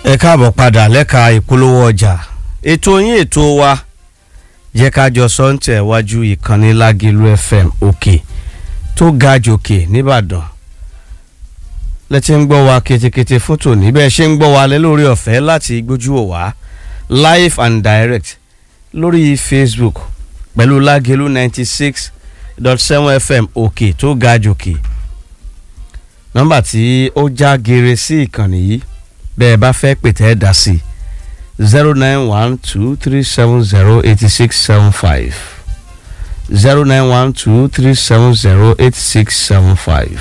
ẹ káàbọ̀ padà lẹ́ka ìpolówó ọjà ètò yín ètò wa jẹ́ ká jọ sọ́ńtẹ̀ wájú ìkànnì lágìlú fm òkè tó ga jòkè nìbàdàn lẹ́tí ń gbọ́ wa ketekete fún tòní bẹ́ẹ̀ ṣe ń gbọ́ wa lẹ́ lórí ọ̀fẹ́ láti gbójú wò wá live and direct lórí facebook pẹ̀lú lágìlú ninety six dot seven fm òkè tó ga jòkè nọ́mbà tí ó já geere sí ìkànnì yìí bẹ́ẹ̀ bá fẹ́ pètè ẹ̀ dá sí zero nine one two three seven zero eighty six seven five zero nine one two three seven zero eight six seven five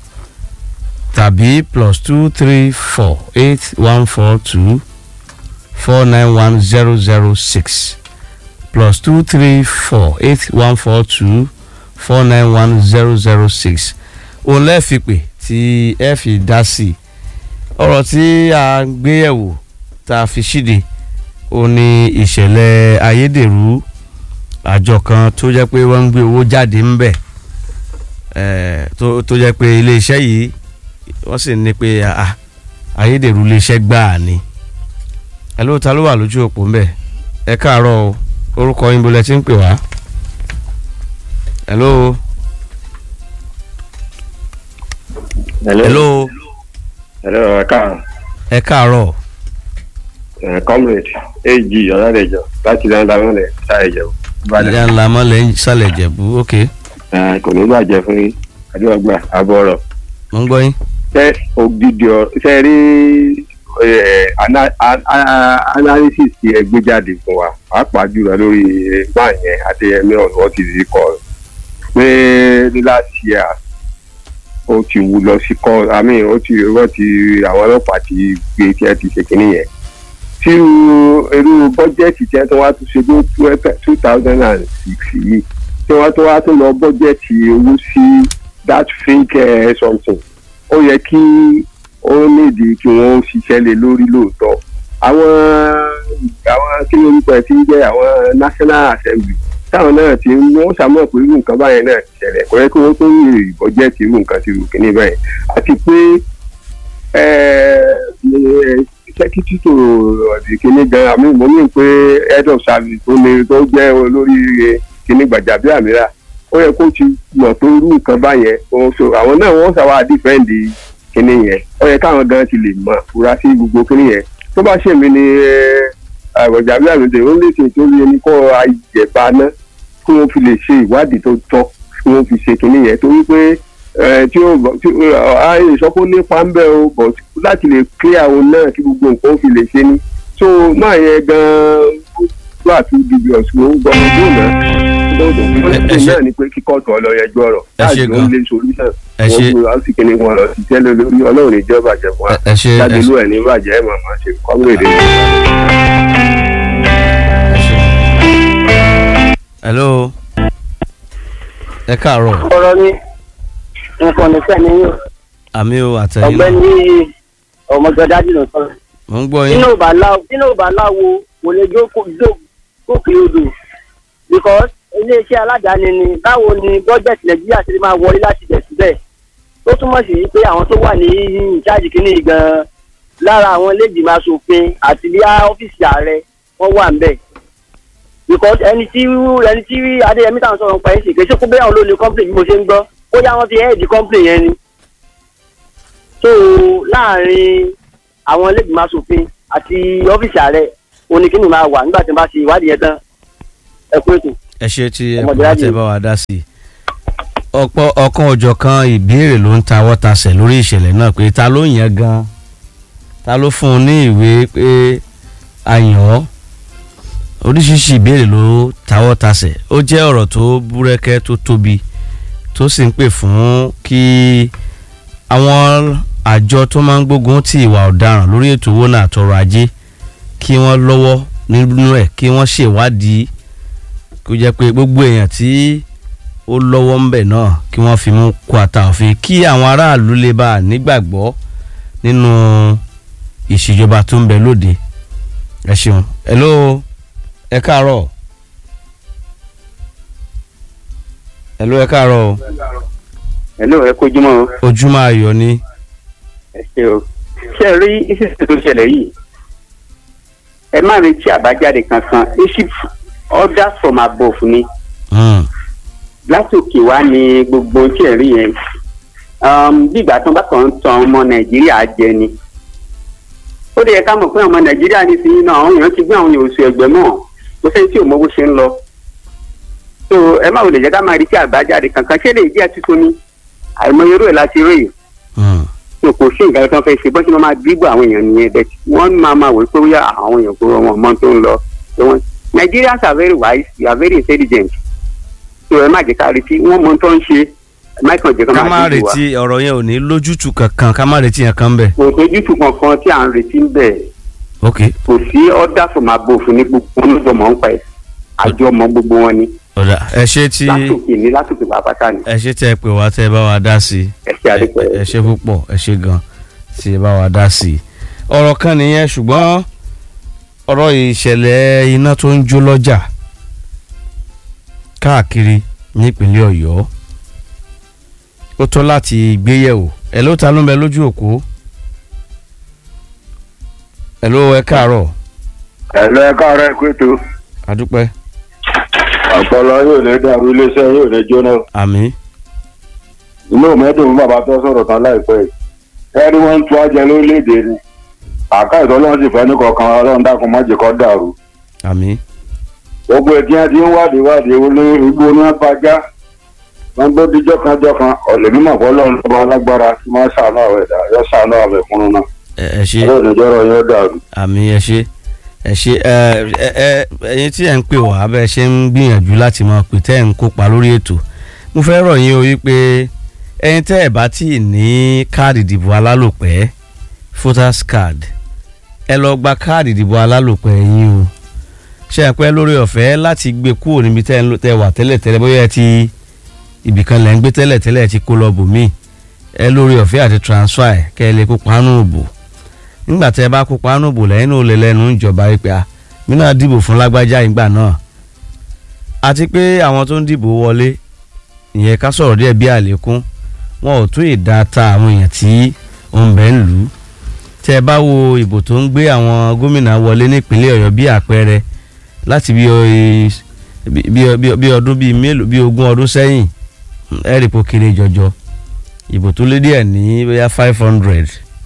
tàbí plus two three four eight one four two four nine one zero zero six plus two three four eight one four two four nine one zero zero six òun lẹ́ẹ̀fi pè tí ẹ fi dá sí i ọ̀rọ̀ tí a gbé yẹ̀wò tá a fi ṣíde ó ní ìṣẹ̀lẹ̀ ayédèrú àjọ kan tó jẹ́ pé wọ́n ń gbé owó jáde ń bẹ̀ tó jẹ́ pé iléeṣẹ́ yìí wọ́n sì ní pé ayédèrú iléeṣẹ́ gbáà ni ẹ ló ta ló wà lójú òpó ń bẹ̀ ẹ káàárọ̀ o orúkọ yín bolẹ̀ tí ń pè wá. hello. hello. hello. hello ẹ káàárọ̀. ẹ káàárọ̀. ẹ comrade ag ọ̀nàdẹ̀jọ láti lẹ́ńdàmọ́lẹ̀ ṣàìjẹ̀bù. ìyá ńlá mọ́lẹ̀ ń sàlẹ̀ jẹ̀bú ok. kò ní bàjẹ́ fún yín adéwàgbà àbọ̀ ọ̀rọ̀. mo ń gbọ́ yín. ṣé ògidì ọ ṣe rí analysis tí ẹ gbé jáde fún wa pàápàá jùlọ lórí máa yẹn adéyẹmí ọ̀nà ti rí kọ pé ní last year ó ti wù lọ sí kọ àmì ó ti wọ́n ti àwọn ọlọ́pàá ti gbé tí ẹ ti ṣe kínní yẹn tí irú bọ́jẹ́ẹ̀tì tí ẹ tó wá tún ṣe ní two thousand and six yìí tí wọ́n tó wá tún lọ bọ́jẹ́ẹ̀tì owó sí that fake uh, something ó yẹ kí ó nídìí kí wọ́n ṣiṣẹ́ lé lórí lóòótọ́ àwọn àwọn kí ló ń pẹ́ tí ń jẹ́ àwọn national assembly táwọn náà ti ń wọ́n sàmọ̀ pé irú nǹkan báyẹn náà ti ṣẹlẹ̀ kò yẹ kí wọ́n tó ń rí bọ́jẹ́ẹ̀tì irú nǹkan ti rù kíní báyẹn àti pé sẹ́kítì tó ọ̀dì kíní gan àmì mo ní pé head of service tó ní tó jẹ́ olórí kíní gbàjàbíàmíra ó yẹ kó ti mọ̀ tó irú nǹkan báyẹn àwọn náà wọ́n sábà dífẹ́ǹdì kíní yẹn ó yẹ káwọn gan ti lè mọ̀ fura sí gbogbo kíní yẹn tó bá ṣèmi ni gbàjàbíàmíra ó lè ṣe tó yẹ ní kó ayẹ̀bá náà kí wọ́n fi lè ṣe ìwádìí tó tọ́ kí wọ́n fi ṣe kíní yẹn torí pé tí ó ààyè ìsọkó nípa ń bẹ o but láti lè clear àwọn náà kí gbogbo nǹkan ó fi lè ṣe ni so máa yẹ gan-an tó àti dubious ló ń gbọ́ ọdún náà lọ́dún náà ni pé kíkọ́ tó lọ yẹjọ́ ọ̀rọ̀ láti ló ń lé solution wọ́n gbé láti kíní wọn lọ sí tẹ́lẹ̀ lórí ọlọ́run ìjọba bàjẹ́ fún wa jáde ló ẹ̀ ní bàjẹ́ ẹ̀ màmá ṣe kọ́múrèdè. hello ẹ káàárọ̀. ọ̀rọ̀ mi nǹkan ní sẹ́ni yóò. àmì o àtẹ̀yìn náà ọ̀gbẹ́ni ọmọgọdájú ló sọ. mo ń gbọ́ yín. nínú ìbá láwo kò lè jókòó odò because iléeṣẹ́ aládàáni ni báwo ni bọ́jẹ̀tì nàìjíríà ti máa wọlé láti bẹ̀ síbẹ̀ tó túmọ̀ sí pé àwọn tó wà ní ìjáàjì kínní gan-an lára àwọn iléègbìmọ̀ asòfin àti bí ọ́fíìsì ààrẹ wọ́n wà ń bẹ̀ because ẹni tí ẹni tí adéyẹmí táwọn sọ̀rọ̀ pa ẹ̀ sì kéṣe kó bẹ́ẹ̀ àwọn olóòlù company bí mo ṣe ń gbọ́ bóyá wọ́n fi head company yẹn ni. so láàrin àwọn ilégbìmọ̀ asòfin àti ọ́fíìsì ààrẹ oníkíni máa wà nígbà tí wọ́n bá ṣe ìwádìí yẹn tán ẹ kú ètò. ẹ ṣe tí ẹ kò bá tẹ bá wa dá sí i ọ̀pọ̀ ọ̀kan ọ̀jọ̀ kan ìbéèrè ló ń tawọ́ tasẹ̀ lórí ìṣẹ̀lẹ̀ náà pé ta ló yàn gan ta ló fún un ní ìwé pé a yàn ọ́ oríṣiríṣi ìbéèrè ló tawọ́ tasẹ̀ ó jẹ́ ọ̀rọ̀ tó búrẹ́kẹ́ tó tóbi tó sì ń pè fún kí àwọn àjọ tó máa ń gbógun ti ìwà ọ̀daràn lórí ètò owó náà àtọrọ̀ ajé kí wọ́n lọ́wọ́ nínú ẹ̀ kí wọ́n ṣèwádìí kó jẹ́ pé gbogbo èèyàn tí ó lọ́wọ́ ń bẹ̀ náà kí wọ́n fi mú kó ata òfin kí àwọn aráàlú lè bá a nígbàgbọ́ nínú ìṣèjọba tó ń bẹ lóde ẹ ṣeun hello ẹ káàárọ̀ hello ẹ káàárọ̀ o hello ẹ kójúmọ́ ojúmọ́ ayọ̀ ni ẹ ṣe o ṣe rí ìṣẹ̀lẹ̀ tó ṣẹlẹ̀ yìí ẹ má retí àbájáde kankan iship order from above ni Mm. látòkè wá ní gbogbo tí ẹ rí yẹn Um, bí ìgbà tó bá kàn ń tan ọmọ nàìjíríà jẹ ni ó lè yẹ ká mọ̀ pé ọmọ nàìjíríà ní sí náà àwọn èèyàn ti gbé àwọn oṣù ẹgbẹ́ mọ́ kò sẹ́ni tí ò mọ bó ṣe ń lọ so ẹ má wò lè jẹ́ ká máa retí àbájáde kankan ṣé lè jẹ́ tuntun ni àìmọye irú ẹ̀ láti rí yìí Mm. so kò sí nǹkan tó ń fẹ́ ṣe bó ṣe máa dìbò àwọn èèyàn nìyẹn bẹ́ẹ̀ wọ́n máa máa wò pé wíyà àwọn èèyàn kó wọn mọ́ tó ń lọ So wọ́n- Nigerians are very wise they are very intelligent so ẹ má jẹ́ ká retí wọ́n mọ tó ń ṣe ẹ má kàn jẹ́ ká ká má máa dìbò wa retí ọ̀rọ̀ yẹn ò ní lójútùú kankan ká má retí yẹn kan bẹ̀. kò tójútùú kankan tí à ń retí ń bẹ̀ ok kò sí order from above ní gbogbo ọlọ́dọ̀ mọ̀ ń pa ẹ̀ àjọ mọ gbogbo wọn ni ọ̀dà ẹ ṣe tí látòkè ní látòkè pàápàá ni ẹ ṣe tẹ́ ẹ pè wá tẹ́ ẹ bá wa dá sí i. ẹ ṣe àdìpẹ́ ẹ ṣe púpọ̀ ẹ ṣe gan tí ẹ bá wa dá sí i. ọ̀rọ̀ kan nìyẹn ṣùgbọ́n ọ̀rọ̀ ìṣẹ̀lẹ̀ iná tó ń jó lọ́jà káàkiri nípínlẹ̀ ọ̀yọ́ ó tó láti gbéyẹ̀wò ẹ̀ ló ta ló ń bẹ lójú òkú ẹ̀ ló ẹ káàárọ̀ ẹ̀lọ́ ẹ̀ka ọ̀rẹ́ ẹ̀kú ètò àdúpẹ́ ọ̀pọ̀lọ yóò ní dàrú iléeṣẹ́ yóò ní jóná àmì inú mẹ́dùn fún bàbá tó sọ̀rọ̀ tán láìpẹ́ yìí ẹni wọ́n ń tú ajẹ lórílẹ̀‐èdè ni àká ìtọ́lọ́run sì fẹ́ ní kọ̀ọ̀kan ọlọ́run dákun má jẹ́ kó dàrú àmì gbogbo ẹ̀ tí wọ́n ti ń wádìí wádìí olóògbé oníwàbájá wọ́n gbọ́ díjọ́ kan jọ́ kan ọ̀lẹ́ mímọ̀ fọ́ lọ́run lọ́ba alágbára tí wọ́n ṣàánú àwọn ẹ̀dá yọ ṣàánú àwọn ẹ̀kúnnú náà ẹ ẹ ṣe ọlọ́run ìjọ́rọ̀ yóò dàrú. àmì ẹ ṣe ẹ ṣe ẹ ẹ ẹ ẹyin tí ẹ ń pè wá bẹ́ẹ̀ ṣe ń gbìyànjú láti máa pè tẹ́ ẹ̀ ń kópa lórí ètò mo fẹ́ rọ̀ yín o wípé ẹyin tẹ́ ẹ̀ bá tí ì ní káàdì ìdìbò alálòpẹ́ voters card ẹ lọ gba káàdì ìdìbò alálòpẹ́ yín o ṣe é pẹ́ lórí ọ̀fẹ́ láti gbé kúrò níbi tẹ́ ẹ ń lò- tẹ́ ẹ wà tẹ́lẹ̀ tẹ́lẹ̀ bóyá ẹ ti ibìkan lẹ́ ń gbé tẹ́lẹ̀ tẹ́lẹ̀ ẹ ti kó lọ bòmíì ẹ lórí ọ̀fẹ́ àti transfer ẹ̀ kẹ́ ẹ lè kópa nù òbò nígbà tẹ́ ẹ bá kópa nù òbò lẹ́yìn náà ó lè lẹ́nu ìjọba yìí pé a mí náà dìbò fún lágbájá ìgbà náà àti pé àwọn tó ń dìbò wọlé ìyẹn ká sọ̀rọ̀ díẹ̀ bí àlékún wọn ò tún ìdá ta àwọn èèyàn tí ó ń bẹ ń lù ú tẹ́ ẹ bá wo ìbò tó ń gbé àwọn gómìnà wọlé nípínlẹ̀ ọ̀yọ́ bí àpẹẹrẹ láti bí ọ- bí- bí- bí- bí ọdún bíi mélòó bí ogún ọdún sẹ́yìn ẹ̀rì pò kéré jọjọ ìbò tó lé díẹ̀ ní bóyá five hundred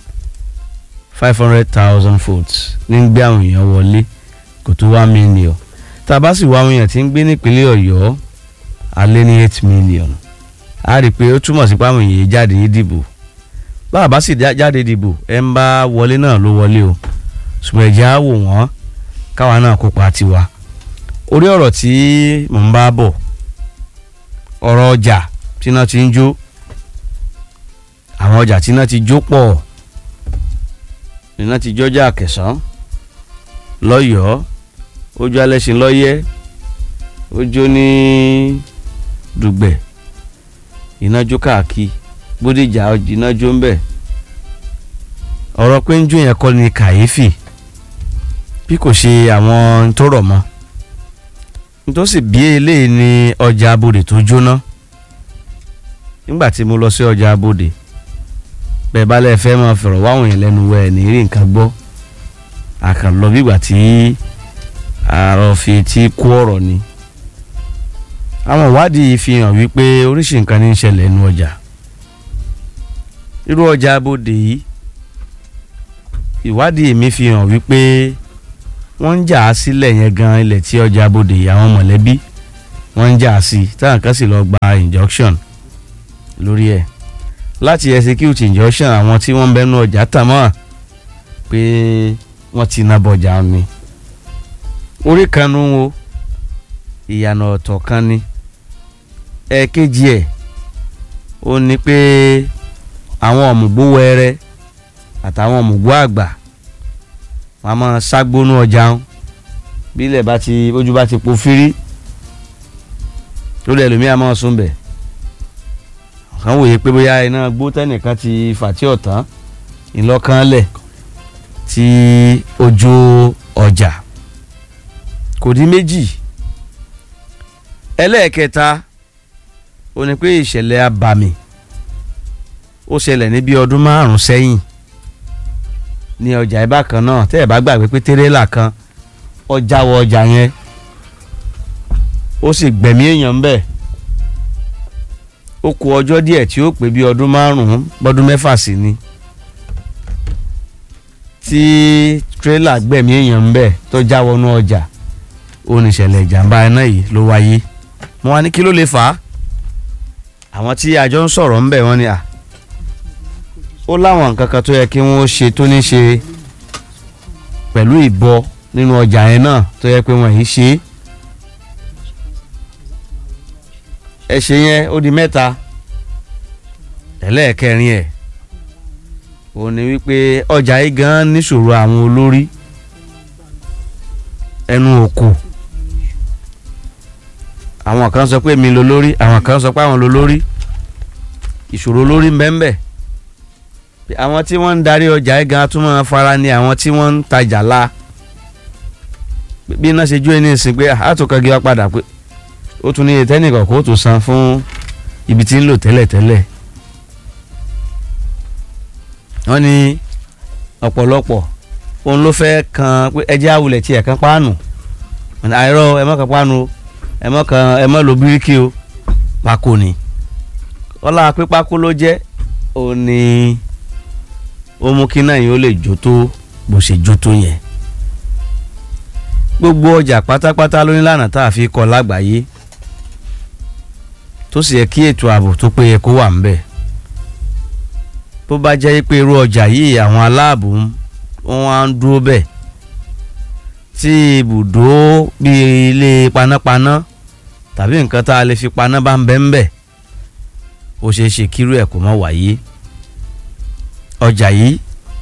five hundred thousand votes ní ń gbé àwọn èèyàn wọlé kò tó one million tá a bá sì wá àwọn èèyàn tí ń gbé nípínlẹ̀ ọ̀yọ́ alẹ́ ní eight million a rí i pé ó túmọ̀ sí pé àwọn èèyàn jáde dìbò bá a bá sì já- jáde dìbò ẹ ń bá wọlé náà ló wọlé o ṣùgbọ́n ẹ̀jẹ̀ á wò wọ́n káwa náà kópa tiwa orí ọ̀rọ̀ tí mò ń bá bọ̀ ọ̀rọ̀ ọjà tí iná ti ń jó àwọn ọjà tí iná ti jó pọ̀ iná ti jọjà kẹsàn-án lọ́yọ̀ọ́ ojú alẹ́sìn lọ́yẹ́ ojú ní dùgbẹ̀ iná jó káàkiri bódìjà iná jó ń bẹ̀ ọ̀rọ̀ pé ń jó yẹn kọ́ ni kàyéfì bí kò ṣe àwọn tó rọ̀ mọ́ nítòsí bí eléyìí ní ọjà abodè tó jóná nígbà tí mo lọ sí ọjà abodè bẹ́ẹ̀ bá lẹ́ẹ̀ fẹ́ máa fọ̀rọ̀ wáwọn yẹn lẹ́nu wẹ̀ ní rí nǹkan gbọ́ àkànlọ́ bígbà tí àrò fi ti kú ọ̀rọ̀ ni àwọn ìwádìí fi hàn wípé oríṣi nǹkan ní í ṣẹlẹ̀ nínú ọjà irú ọjà abodè yìí ìwádìí mi fi hàn wípé wọ́n ń jà á sílẹ̀ yẹn gan ilẹ̀ tí ọjà abodè yìí àwọn mọ̀lẹ́bí wọ́n ń jà á sí táwọn kan sì lọ gba injunction lórí ẹ̀ láti execute injunction àwọn tí wọ́n ń bẹ́nu ọjà tà mọ́ pé wọ́n ti na bọ̀jà ni orí kan nu wo ìyànà ọ̀tọ̀ kan ni ẹ̀ẹ̀kejì ẹ̀ ó ní pé àwọn ọ̀mùgbó wẹ́rẹ́ àtàwọn ọ̀mùgbó àgbà wọn a máa ságbónú ọjà ń bílẹ̀ bá ti ojú bá ti po fírí lórí ẹlòmíà máa sún bẹ̀ kàn wòye pé bóyá iná gbó tẹ́nìkan ti fàtí ọ̀tán ìlọ́kànlẹ̀ tí ojú ọjà kò dín méjì ẹlẹ́ẹ̀kẹta ó ní pé ìṣẹ̀lẹ̀ abàmì ó ṣẹlẹ̀ ní bí ọdún márùn-ún sẹ́yìn ní ọjà ìbá kan náà tẹ́ ẹ̀ bá gbàgbé pé tẹ́rẹ́là kan ọjà wọ ọjà yẹn ó sì gbẹ̀mí èèyàn ń bẹ̀ ó kù ọjọ́ díẹ̀ tí ó pé bí ọdún márùn-ún bọ́dún mẹ́fà sí ni tí tírélà gbẹ̀mí èèyàn ń bẹ̀ tó já wọnú ọjà ó ní ìṣẹ̀lẹ̀ ìjàmbá iná yìí ló wáyé mo wá ní kí ló lè fà á àwọn tí àjọ ń sọ̀rọ̀ ń bẹ̀ wọ́n ní à ó láwọn nǹkan kan tó yẹ kí wọ́n ṣe tó ní ṣe pẹ̀lú ìbọ nínú ọjà yẹn náà tó yẹ pé wọ́n yìí ṣe é ẹ̀ṣẹ̀ yẹn ó di mẹ́ta ẹlẹ́ẹ̀kẹrin ẹ̀ ó ní wípé ọjà yìí gan níṣòro àwọn olórí ẹnu òkò àwọn kan sọ pé mi lo lórí àwọn kan sọ pé àwọn lo lórí ìṣòro lórí mbẹ́mbẹ́ àwọn tí wọ́n ń darí ọjà yìí gan tún máa fara ní àwọn tí wọ́n ń tajà la bí iná ṣe jó ẹni ìsìn pé àtúnkàgé wa padà pé ó tún ní tẹ́nìkan kó tó san fún ibi tí ń lò tẹ́lẹ̀tẹ́lẹ̀ wọ́n ní ọ̀pọ̀lọpọ̀ òun ló fẹ́ kan pé ẹjẹ́ àwùlẹ̀ tí ẹ̀ kan páànù àìrọ̀ ẹ mọ́ kan páànù ẹ mọ́ kan ẹ mọ́ lo bíríkì o pákó ni ọlá pé pákó ló jẹ́ ó ní ó mú kí náà yìí ó lè jó tó bó ṣe jó tó yẹn gbogbo ọjà pátápátá ló ní lànà tá a fi kọ lágbàáyé tó sì yẹ kí ètò ààbò tó péye kó wà ńbẹ̀ bó bá jẹ́ pé irú ọjà yìí àwọn aláàbò wọn á ń dúró bẹ́ẹ̀ tí ibùdó bíi ilé panápaná tàbí nǹkan tá a lè fi paná bá ń bẹ ń bẹ̀ ó ṣeé ṣe kírú ẹ̀ kó má wáyé ọjà yìí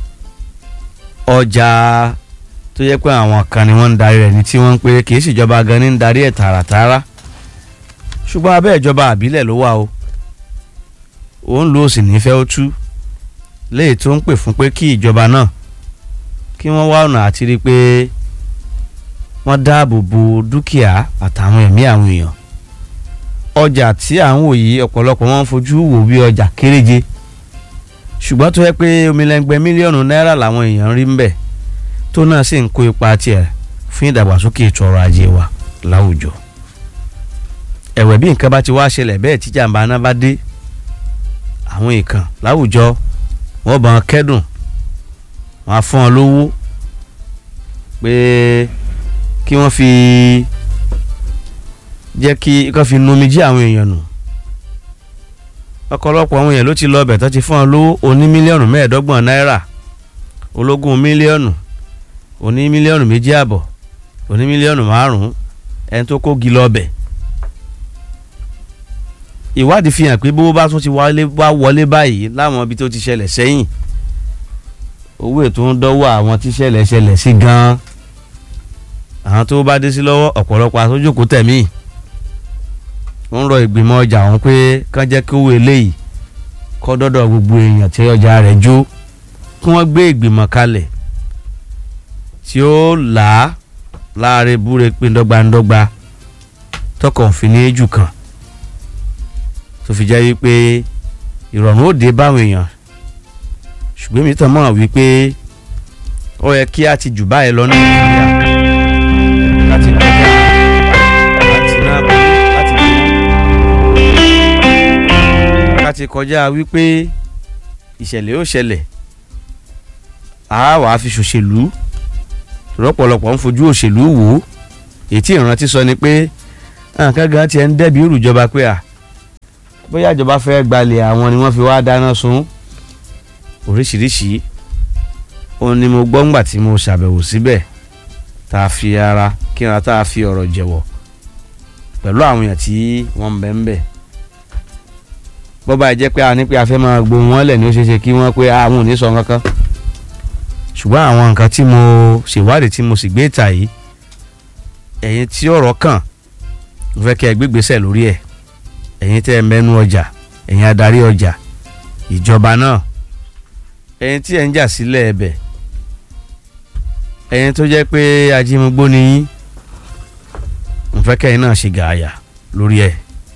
ọjà tó yẹ pé àwọn kan ni wọ́n ń darí rẹ̀ ní tí wọ́n ń pé kì í ṣèjọba gan ní ń darí ẹ̀ tààràtààrà ṣùgbọ́n abẹ́ ìjọba àbílẹ̀ ló wà o òun ló sì nífẹ̀ẹ́ ó tú léyìí tó ń pè fún pé kí ìjọba náà kí wọ́n wá ọ̀nà àti rí i pé wọ́n dáàbò bo dúkìá àtàwọn ẹ̀mí àwọn èèyàn ọjà tí à ń wò yìí ọ̀pọ̀lọpọ̀ wọn ń fojú wò bí ọjà kéréje ṣùgbọ́n tó yẹ pé omilẹ́ngbẹ́ mílíọ̀nù náírà làwọn èèyàn rí ń bẹ̀ tó náà sì ń kó ipa tiẹ̀ fún ìdàgbàsókè ètò ọrọ̀ ajé wa láwùjọ ẹ̀wẹ̀ bí nǹkan bá ti wá ṣẹlẹ̀ bẹ́ẹ̀ tí jàǹbá náà bá dé àwọn èèkàn láwùjọ wọ́n bá wọn kẹ́dùn wọ́n á fún wọn lówó pé kí wọ́n fi jẹ́ kí kí wọ́n fi nomi jí àwọn èèyàn nù ọ̀pọ̀lọpọ̀ àwọn èèyàn ló ti lọ ọbẹ̀ tó ti fún wọn lówó oní mílíọ̀nù mẹ́ẹ̀ẹ́dọ́gbọ̀n náírà ológun mílíọ̀nù oní mílíọ̀nù méjì àbọ̀ oní mílíọ̀nù márùn-ún ẹni tó kó gi lọ ọbẹ̀ ìwádìí fi hàn pé bó bá tún ti wá wọlé báyìí láwọn ibi tó ti ṣẹlẹ̀ sẹ́yìn owó ètò ń dọ́wọ́ àwọn tí ṣẹlẹ̀ ṣẹlẹ̀ sí gan-an àwọn tó bá dé sí lọ́wọ́ ọ̀pọ̀lọpọ̀ àtúnjòkó tẹ̀mí ń rọ ìgbìmọ̀ ọjà ọ̀hún pé kán jẹ́ kí owó eléyìí kọ́ dọ́dọ̀ gbogbo èèyàn tí ọjà rẹ̀ jó kí wọ́n gbé ìgbìmọ̀ kalẹ̀ tí ó là á láàrin búre pé ńdọ́gbandọ́gba tọkàn òfin ní jù kan tó fi jẹ́ wípé ìrọ̀rùn ó dé báwọn èèyàn ṣùgbọ́n mi tàn mọ́ wípé ó yẹ kí a ti jù báyìí lọ nàìjíríà láti kọjá láti náà láti láti kọjá wípé ìṣẹ̀lẹ̀ ó ṣẹlẹ̀ a wàá fi ṣòṣèlú rọ́pọ̀lọpọ̀ ń fojú òṣèlú wò ó èyí tí ìrántí sọ ni pé nǹkan gan tiẹ̀ ń dẹ́bi ìrùjọba pé à bóyá ìjọba fẹ́ gbalẹ̀ àwọn ni wọ́n fi wá dáná sun oríṣiríṣi òun ni mo gbọ́ ńgbà tí mo ṣàbẹ̀wò síbẹ̀ tá a fi ara kíra tá a fi ọ̀rọ̀ jẹ̀wọ̀ pẹ̀lú àwọn èèyàn tí wọ́n ń bẹ ń bẹ̀ bọ́ba ẹ̀ jẹ́ pé a ní pé a fẹ́ máa gbóhùn wọn lẹ̀ ní ó ṣeé ṣe kí wọ́n pé àwọn ò ní sọ kankan ṣùgbọ́n àwọn nǹkan tí mo ṣèwádìí tí mo sì gbé ìta yìí ẹ̀yin tí ọ̀rọ̀ kàn mo fẹ́ kí ẹ gbégbèsè lórí ẹ̀ ẹ̀yin tẹ́ ẹ mẹ́nu ọjà ẹ̀yin adarí ọjà ìjọba náà ẹ̀yin tí ẹ̀ ń jà sílẹ̀ ẹ̀bẹ̀ ẹ̀yin tó jẹ́ pé ajínigbó ni yín mo fẹ́ kẹ́yìn náà ṣe gààyà lórí ẹ̀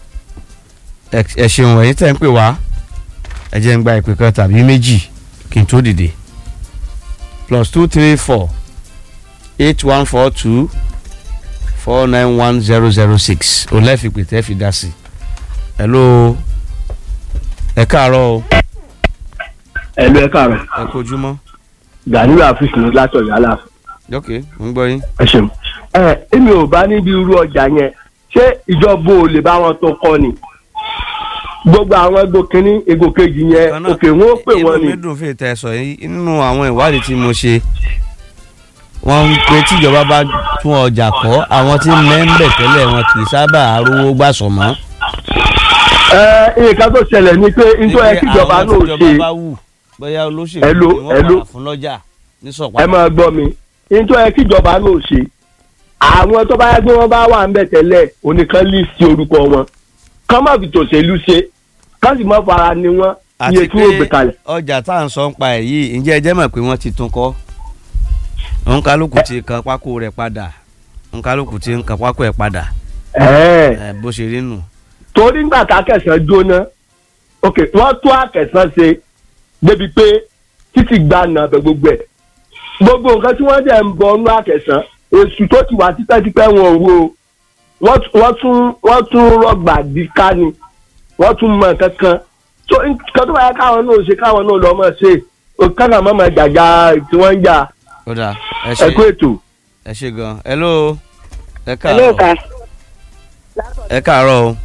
ẹ ṣeun ẹ̀yin tẹ́ ń pè wá ẹ jẹ́ ń gba ìpè kan tàbí méjì kí n tó dìde plus two three four eight one four two four nine one zero zero six olẹ́fìpè tẹ́ fi dá sí. hello ẹ káàárọ̀ o ẹlò ẹ káàárọ̀ ẹ kojúmọ́ Ganiyu afis ní látọ̀ yálà ok mo ń gbọ́ yín. ẹ ṣeun. ẹ èmi ò bá níbi irú ọjà yẹn ṣé ìjọba ò lè bá wọn tó kọ ni gbogbo àwọn ego kínní ego kejì yẹn Kan náà, òkè wọn ó pè wọn inú ni mi dùn fún ìtẹ̀ sọ yìí nínú àwọn ìwádìí tí mo ṣe wọ́n ń pe tíjọba bá tún ọjà kọ́ àwọn tí mẹ́ńbẹ̀ tẹ́lẹ̀ wọn kì í sábà rówó gbàsọ̀ mọ́. ẹ nǹkan tó ṣẹlẹ̀ ni pé nítorí ẹ kíjọba àwọn náà tíjọba ṣe bá wù bóyá olóṣèlú Hello, ni wọ́n hello. padà fún lọ́jà ní ẹ sọ̀pá. máa gbọ́ mi nítorí ẹ kíjọba náà ṣe àwọn tó bá yẹ pé wọ́n bá wà ń bẹ̀ tẹ́lẹ̀ oníkan lè sí orúkọ wọn kán má fi tòṣèlú ṣe kán sì má fara ni wọn iye àti tí wọ́n gbé pé kalẹ̀. ọjà tá à ń sọ ń pa ẹ̀ yìí ǹjẹ́ ẹ jẹ́ mọ̀ pé wọ́n ti tún kọ́ òǹkálùkù ti kan pákó rẹ̀ padà òǹkálùkù ti ń kan pákó ẹ̀ padà ẹ̀ẹ́ ẹ̀ bó ṣe rí nù. torí nígbà tá akẹsàn jóná ok wọ́n tún akẹsàn ṣe débi pé títí gba nàbẹ gbogbo ẹ̀ gbogbo nǹkan tí wọ́n dẹ̀ ń bọ nú akẹsàn èsù tó ti wà tipẹ́tipẹ́ wọn ò wo wọ́n tún- wọ́n tún wọ́n tún rọgbà díká ni wọ́n tún mọ nǹkan kan tó nǹkan tó bá yẹ káwọn náà ṣe káwọn náà lọ́ mọ̀ ṣe káwọn máa ma jàjà tí wọ́n ń jà ó dà ẹ ṣe ẹ̀kú ètò. ẹ ṣe gan hello ẹ hello káàárọ̀ sir. ẹ káàárọ̀ o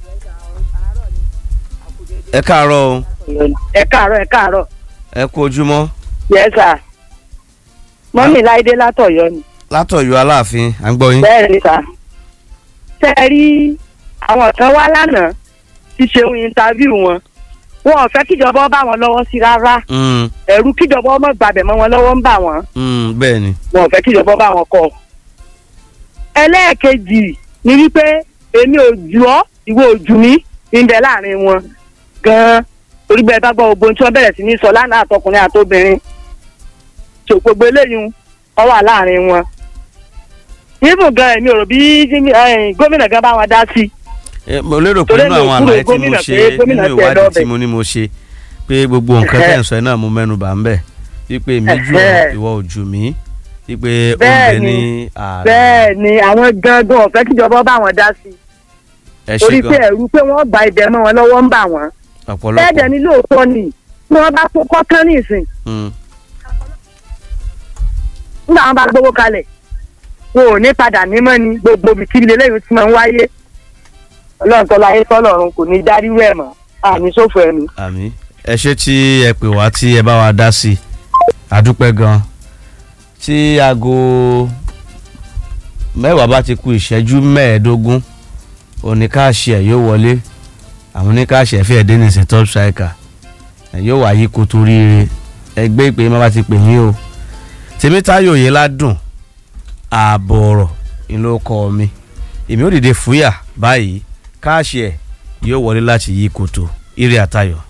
ẹ káàárọ̀ o ẹ káàárọ̀ ẹ káàárọ̀ ẹ kú ojúmọ́ yes sir. mọ́mí láìdé látọ̀yọ́ ni. látọ̀yọ́ aláàfin à ń gbọ́ yín. bẹ́ẹ̀ ni sà. ṣé ẹ rí àwọn kan wá lánàá ti ṣeun intaviu wọn wọn ò fẹ́ kíjọba bá wọn lọ́wọ́ sí rárá Mm, ẹ̀rù kíjọba ọmọ gbàbẹ̀ mọ́ wọn lọ́wọ́ ń bà wọ́n mm, bẹ́ẹ̀ ni wọn ò fẹ́ kíjọba bá wọn kọ́. ẹlẹ́ẹ̀kejì ni wípé èmi ò jù ọ́ ìwọ ò jù mí ń bẹ láàrin wọn gan-an torí bẹ́ẹ̀ bá gbọ́ gbogbo ohun tí wọ́n bẹ̀rẹ̀ sí ní sọ lánàá àtọkùnrin àtobìnrin tó gbogbo eléyìí ọ wà láàrin wọn. ibùn gan èmi ò rò bí eh, gómìnà gan bá wọn dá sí i Eh, mo lérò pé Torí nínú mi ò àwọn kúrò àlàyé tí mo gómìnà ṣe pé gómìnà nínú tiẹ̀ ìwádìí lọ́bẹ̀. tí mo ní mo ṣe pé gbogbo nǹkan tẹ̀ ń sọ ẹ̀ náà mo mẹ́nu bà ń bẹ̀ wípé mi jù ọ́ Ẹ̀hẹ́. ìwọ ò jù mí wípé ó ń Bẹ́ẹ̀ bẹ ni. ní ààrẹ bẹ́ẹ̀ ni àwọn gangan ò fẹ́ kíjọba bá wọn dá sí i ẹ ṣe torí pé gan ẹ̀rù pé wọ́n gba ibẹ̀ mọ́ wọn lọ́wọ́ ń bà wọ́n bẹ́ẹ̀ dẹ̀ ọ̀pọ̀lọpọ̀ ni lóòótọ́ ni tí wọ́n bá kó kọ́kán nísìn Mm, nígbà wọn bá gbowó kalẹ̀ wọn ò ní padà nímọ̀ ni gbogbo bìkíbi lélẹ́yìn tí máa ń wáyé ọlọ́run tọ́lá ayé tọ́lọ́run kò ní dárí rẹ̀ mọ́ àní sófo ẹ̀mí. àmì ẹ ṣe tí ẹ pè wá tí ẹ bá wa dá sí i àdúpẹ́ gan tí aago mẹ́wàá bá ti ku ìṣẹ́jú mẹ́ẹ̀ẹ́dógún oníkáàṣì ẹ̀ yóò wọlé àwọn oníkáàṣì ẹ̀ fẹ́ẹ̀ dé nìsín top striker ẹ̀ yóò wáyé kó tó ríire ẹgbẹ́ ìpè má bá ti pè yín o tèmítáyò yìí ládùn ààbọ̀ ọ̀rọ̀ ìlú ọkọ mi èmi ò dìde fúyà báyìí káàṣì ẹ̀ yóò wọlé láti yí koto ire àtayọ̀.